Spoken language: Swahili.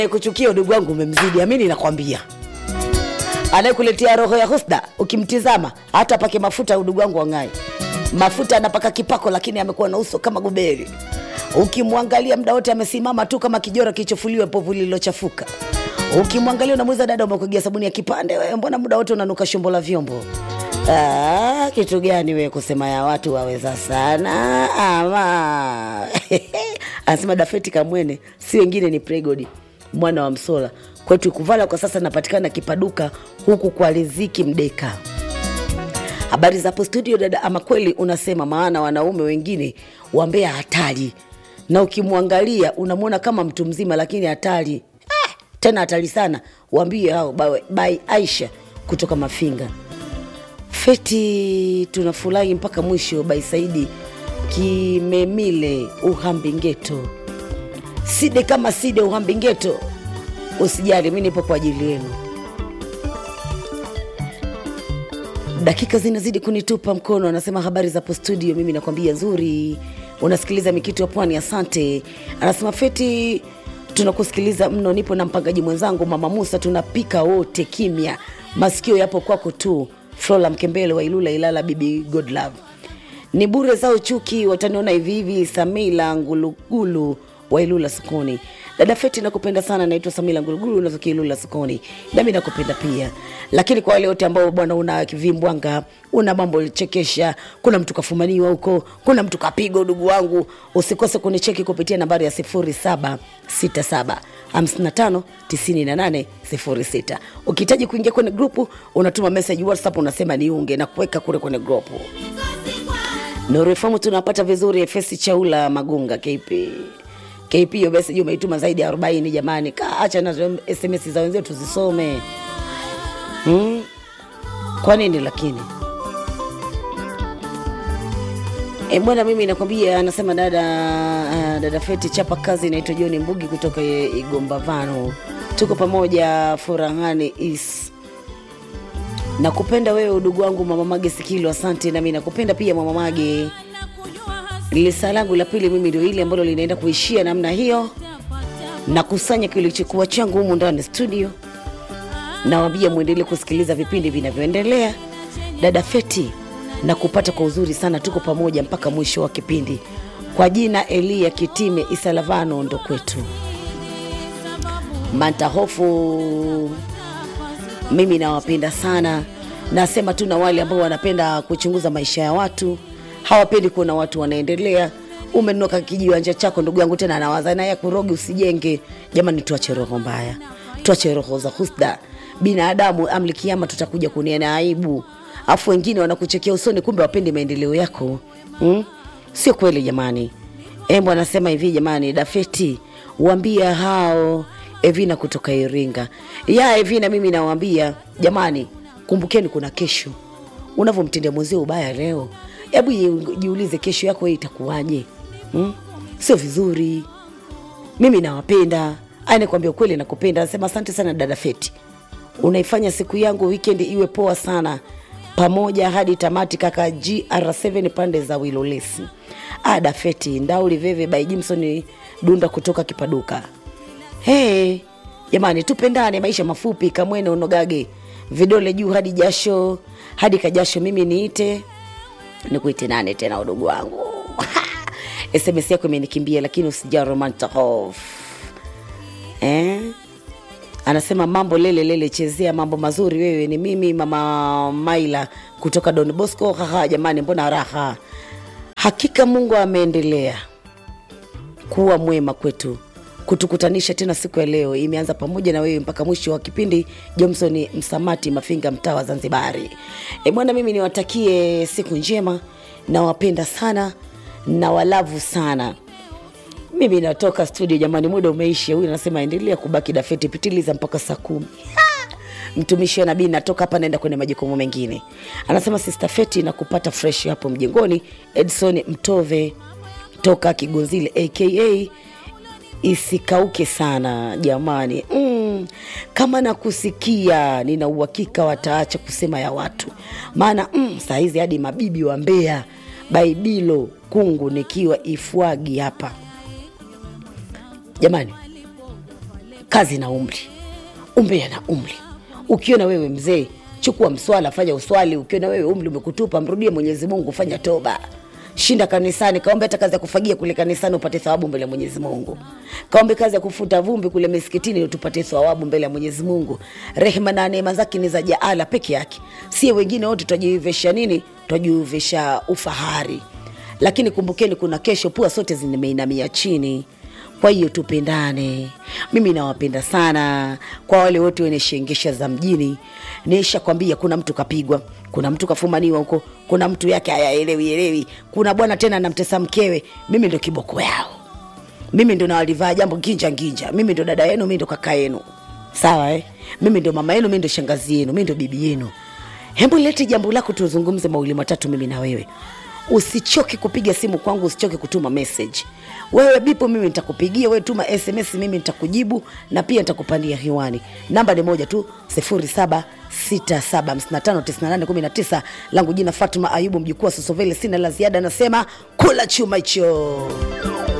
kuchukia udugu wangu umemzidi amini nakwambia anayekuletea roho ya husda ukimtizama hata pake mafuta udugu wangu wang'ai mafuta anapaka kipako lakini amekuwa na uso kama guberi ukimwangalia mda wote amesimama tu kama kijora kilichofuliwa povu lililochafuka ukimwangalia unamuiza dada umekugia sabuni ya kipande wewe mbona muda wote unanuka shombo la vyombo Ah, kitu gani wewe kusema ya watu waweza sana ama anasema dafeti kamwene si wengine ni pregodi mwana wa msola kwetu kuvala kwa sasa napatikana kipaduka huku kwa riziki mdeka habari za hapo studio dada ama kweli unasema maana wanaume wengine wambea hatari na ukimwangalia unamwona kama mtu mzima lakini hatari ah, tena hatari sana waambie hao by, by aisha kutoka mafinga feti tunafurahi mpaka mwisho by saidi kimemile uhambingeto side kama side uhambingeto usijali mi nipo kwa ajili yenu dakika zinazidi kunitupa mkono anasema habari zapo studio mimi nakwambia nzuri unasikiliza mikitu ya pwani asante anasema feti tunakusikiliza mno nipo na mpangaji mwenzangu mama musa tunapika wote kimya masikio yapo kwako tu flora mkembele wa ilula ilala bibi godlove ni bure zao chuki wataniona hivi hivi samila ngulugulu wa ilula sokoni dada feti nakupenda sana naitwa samila ngulugulu unatokia ilula sokoni nami nakupenda pia lakini kwa wale wote ambao bwana una vimbwanga una mambo chekesha kuna mtu kafumaniwa huko kuna mtu kapigwa udugu wangu usikose kunicheki kupitia nambari ya 0767 55 98 06 ukihitaji kuingia kwenye grupu unatuma message whatsapp unasema niunge na kuweka kule kwenye grupu Nurifamu tunapata vizuri Efesi Chaula Magunga KP. KP hiyo message umeituma zaidi ya 40 jamani. Kaa acha na SMS za wenzetu tuzisome. Hmm? Kwa nini lakini? E, bwana mimi nakwambia anasema dada uh, dada Feti chapa kazi inaitwa John Mbugi kutoka Igombavano. Tuko pamoja furahani is nakupenda wewe udugu wangu mama mage sikilo asante nami nakupenda pia mama mage lisa langu la pili mimi ndio ile ambalo linaenda kuishia namna hiyo nakusanya kilichokuwa changu humu ndani studio nawambia mwendelee kusikiliza vipindi vinavyoendelea dada feti na kupata kwa uzuri sana tuko pamoja mpaka mwisho wa kipindi kwa jina elia kitime isalavano ndo kwetu mantahofu mimi nawapenda sana nasema tu na wale ambao wanapenda kuchunguza maisha ya watu hawapendi kuona watu wanaendelea umenuka kijiwanja chako ndugu yangu tena anawaza naye kurogi usijenge jamani tuache roho mbaya tuache roho za husda binadamu amli kiama tutakuja kuniana aibu afu wengine wanakuchekea usoni kumbe wapendi maendeleo yako hmm? sio kweli jamani embo anasema hivi jamani dafeti wambia hao evina kutoka iringa ya evina mimi nawambia jamani kumbukeni kuna kesho unavyomtendea mwenzio ubaya leo hebu ji- jiulize kesho yako hii itakuwaje hmm? sio vizuri mimi nawapenda anakwambia ukweli nakupenda anasema asante sana dada feti unaifanya siku yangu weekend iwe poa sana pamoja hadi tamati kaka gr7 pande za wilolesi ada feti ndauli veve by jimson dunda kutoka kipaduka hey, jamani tupendane maisha mafupi kamwene unogage vidole juu hadi jasho hadi kajasho mimi niite nikuite nane tena udugu wangu sms yako imenikimbia lakini usija romantahof eh? anasema mambo lele lele chezea mambo mazuri wewe ni mimi mama maila kutoka don bosco haha jamani mbona raha hakika mungu ameendelea kuwa mwema kwetu kutukutanisha tena siku ya leo imeanza pamoja na wewe mpaka mwisho wa kipindi johnson msamati mafinga mtaa wa zanzibari e bwana mimi niwatakie siku njema nawapenda sana na walavu sana mimi natoka studio jamani muda umeisha huyu anasema endelea kubaki dafeti pitiliza mpaka saa kumi mtumishi wa nabii natoka hapa naenda kwenye majukumu mengine anasema sister feti na kupata fresh hapo mjengoni edson mtove toka kigonzile aka isikauke sana jamani mm, kama nakusikia nina uhakika wataacha kusema ya watu maana mm, saa hizi hadi mabibi wa mbea baibilo kungu nikiwa ifwagi hapa jamani kazi na umri umbea na umri ukiona wewe mzee chukua mswala fanya uswali ukiona wewe umri umekutupa mrudie mwenyezi mungu fanya toba shinda kanisani kaombe hata kazi ya kufagia kule kanisani upate thawabu mbele ya mwenyezi mungu kaombe kazi ya kufuta vumbi kule misikitini tupate thawabu mbele ya mwenyezi mungu rehema na neema zake ni za jaala peke yake sie wengine wote twajiivesha nini twajiivesha ufahari lakini kumbukeni kuna kesho pua sote zimeinamia chini kwa hiyo tupendane mimi nawapenda sana kwa wale wote wenye shengesha za mjini nisha kwambia kuna mtu kapigwa kuna mtu kafumaniwa huko kuna mtu yake hayaelewi elewi kuna bwana tena namtesa mkewe mimi ndo kiboko yao mimi ndo nawalivaa jambo nginja nginja mimi ndo dada yenu mi ndo kaka yenu sawa eh? mimi ndo mama yenu mi ndo shangazi yenu mi ndo bibi yenu hebu lete jambo lako tuzungumze mawili matatu mimi na wewe usichoke kupiga simu kwangu usichoke kutuma message wewe bipo mimi nitakupigia wewe tuma sms mimi nitakujibu na pia nitakupandia hiwani namba ni moja tu 0767559819 langu jina fatuma ayubu mjukuu wa sosovele sina la ziada nasema kula chuma hicho